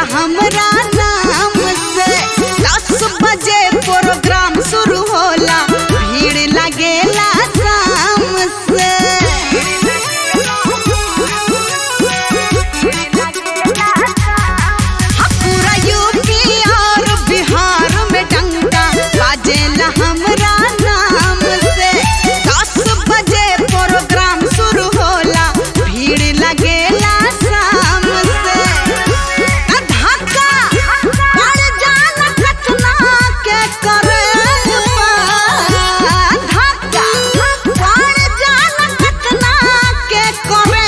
हमरा नाम से दस बजे प्रोग्राम शुरू होला भीड़ लगेला शाम से पूरा यूपी और बिहार में डंका बाजेला हमरा नाम से दस बजे प्रोग्राम शुरू होला भीड़ लगेला शाम से आ धक्का पड़ जाला कचना के करे धक्का पड़ जाला कचना के करे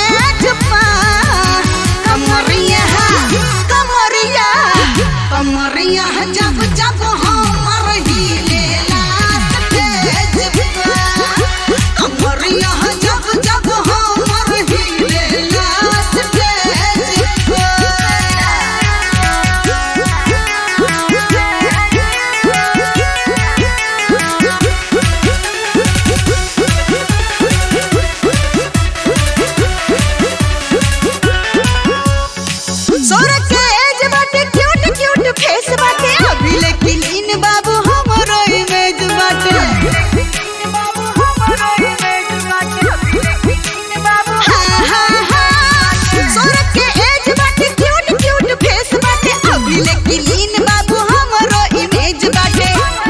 कमरिया कमरिया कमरिया जब जब हमर हिलेला स्टेज पे कमरिया जब जब हमर हिलेला स्टेज सोर के एज बाटे क्यूट क्यूट फेस बाटे अभी लेकिन इन बाबू हमरो इमेज बाटे हाँ, हाँ, हाँ। सोर के एज बाटे क्यूट क्यूट फेस बाटे अभी लेकिन इन बाबू हमरो इमेज बाटे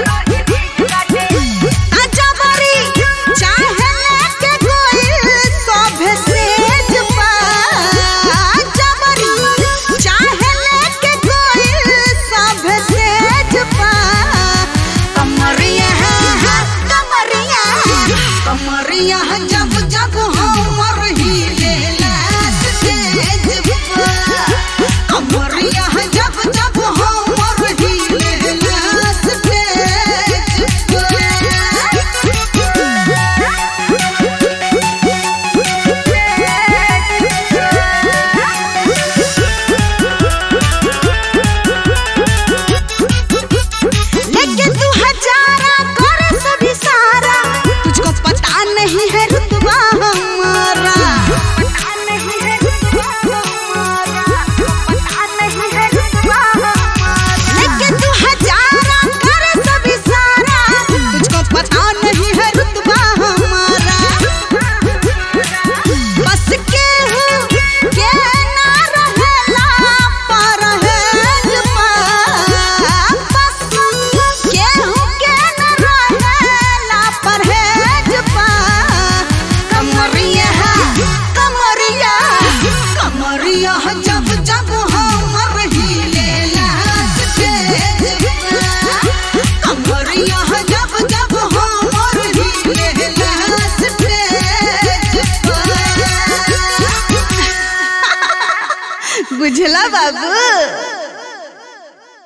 आजा बारी चाहे लेके कोई सभे सेज पा आजा बारी चाहे लेके कोई सभे सेज पा कमरिया है कमरिया कमरिया जब जब हमर हिलेला स्टेज पे कमरिया जब जब हमर हिलेला स्टेज पे लेकिन तू हजारा कर सभी सारा तुझको पता नहीं है रुतबा हमारा लेकिन तू हजारा कर सभी सारा तुझको पता नहीं है रुतबा हमारा बस के हूँ के ना रहेला पर है जुबा बस के हूँ के ना रहेला पर है जुबा कमरिया कमरिया कमरिया